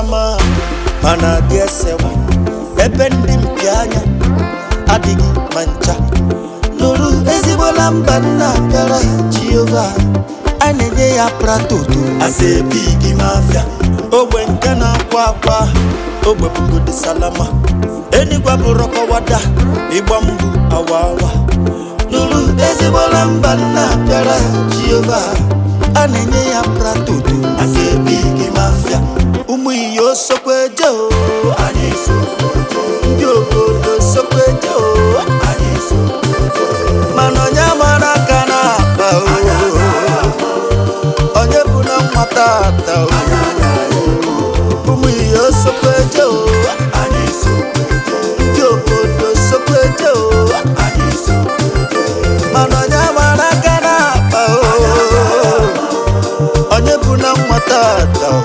mara mma mana adị esewa ebe ndị mpi anya adịghị ma ncha nụrụ ezigbola mba nna bịara jehova a na-enye ya pratoto asebi gị mafia ogbe nke na-akwa akwa ogbe bugodi salama enigwa bụrụ kọwada ịgba mgbu awa awa nụrụ ezigbola mba nna bịara jehova a na-enye ya pratoto asebi gị mafia ụmụ iyo sokweje o anyị so ndị obodo sokweje o anyị so mana onye mara aka na-akpa o onye bụ na nwata ata o ụmụ iyo sokweje o anyị so ndị obodo sokweje o anyị so mana onye mara aka na-akpa o onye bụ na nwata ata o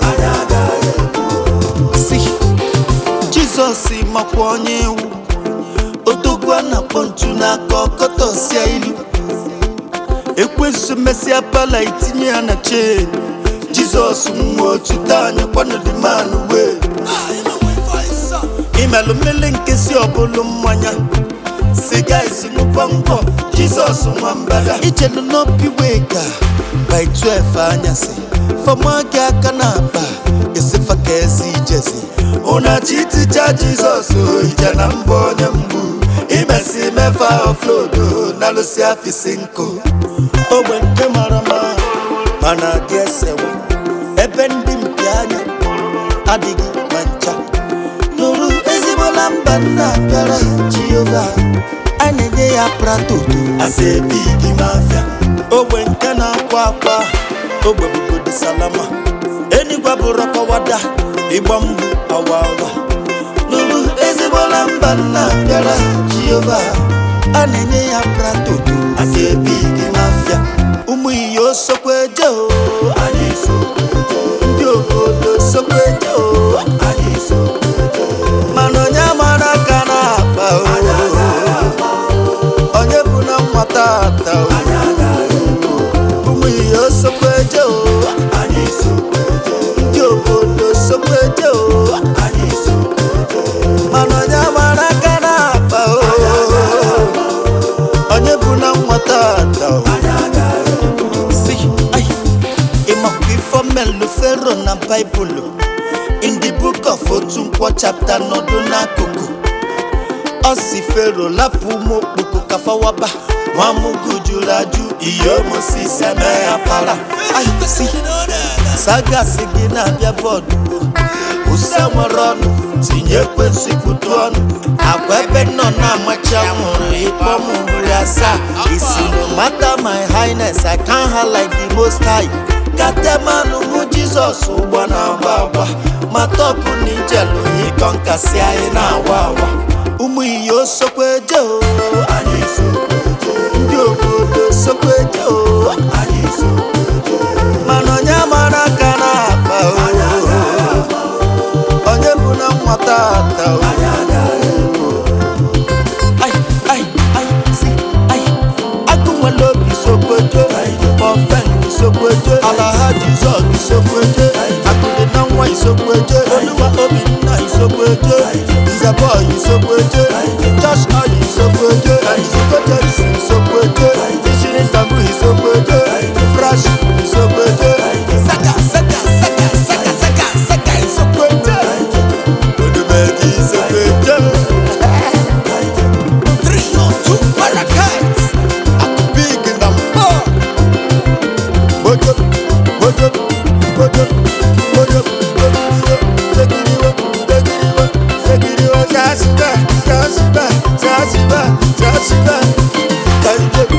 si jizọs makwa onye iwu odogwu a na-akpọ ntu n'aka ọkọtọsia ilu ekwensu mesịa pala itinye ya na chen jizọs nwa otu taa anyakwanodimanụ wee imelụ mmele nkesi ọbụlụ mmanya siga isi ṅụkwa ngwọ jizọs nwa mbada ichelu n'obi wee ga by 12 anyasị fama gị aka na akpa esifa ka ezi ijezi ụnachi iticha jizọs ije na mbọ onye mgbu imesi mefa oflodo na lụsi afisi nkụ ogbe nke mara mma mana adị esewa ebe ndị mpi anya adịghị ma ncha nụrụ ezigbola mba nna bịara jehova a na-enye ya pratoto asebi gị mafia ogbe nke na-akwa akwa ogbe bugodi salama enigwa bụrụ kọwada ịgba mgbu awa awa nụrụ ezigbola mba nna bịara jehova a na-enye ya pratoto asebi gị mafia ụmụ iyo sokweje o anyị so ndị obodo sokweje o anyị so mana onye mara aka na-akpa o onye bụ na nwata ata o ụmụ ihe sokweje o anyị so ndị obodo sokweje o anyị so mana onye mara aka na-akpa o onye bụ na nwata ata o si ai ịmakwa ifo melu fero na baịbụlụ in the book of otu nkwọ chapter nọdụ n'akụkụ ọ si fero lapụ ụmụ okpoko kafawaba nwamụgụ jụrụ ajụ ihe omosis eme ya para Ai, si sagasi gị na-abịa bọọdụ ụsa nwere ọnụ tinye ekwensị kwutu ọnụ agwa ebe nọ na-amachi anwụrụ ịkpọ m nri asaa isi no matter my highness I can't hide like the most high katemanụ mụ jizọs ụgbọ na-agba agba ma tọpụ na ijelu ịkọ nkasi anyị na-awa awa ụmụ iyo sokweje o anyị so ndị obodo sokweje o anyị so mana onye mara aka na-akpa o onye bụ na nwata ata o ai ai ai si ai agụ nwere obi sokweje ofen isokweje alaha jizọs isokweje akụdị na nwa isokweje oluwa obinna isokweje nzebọ isokweje josh oyi isokweje isokweje isi isokweje ishiri ntabu isokweje fresh isokweje saka saka saka saka saka saka isokweje odumeji isokweje three or two parakeets big na mbọ mojo mojo mojo mojo segiriwo segiriwo segiriwo jasibe jasibe jasibe jasibe kanje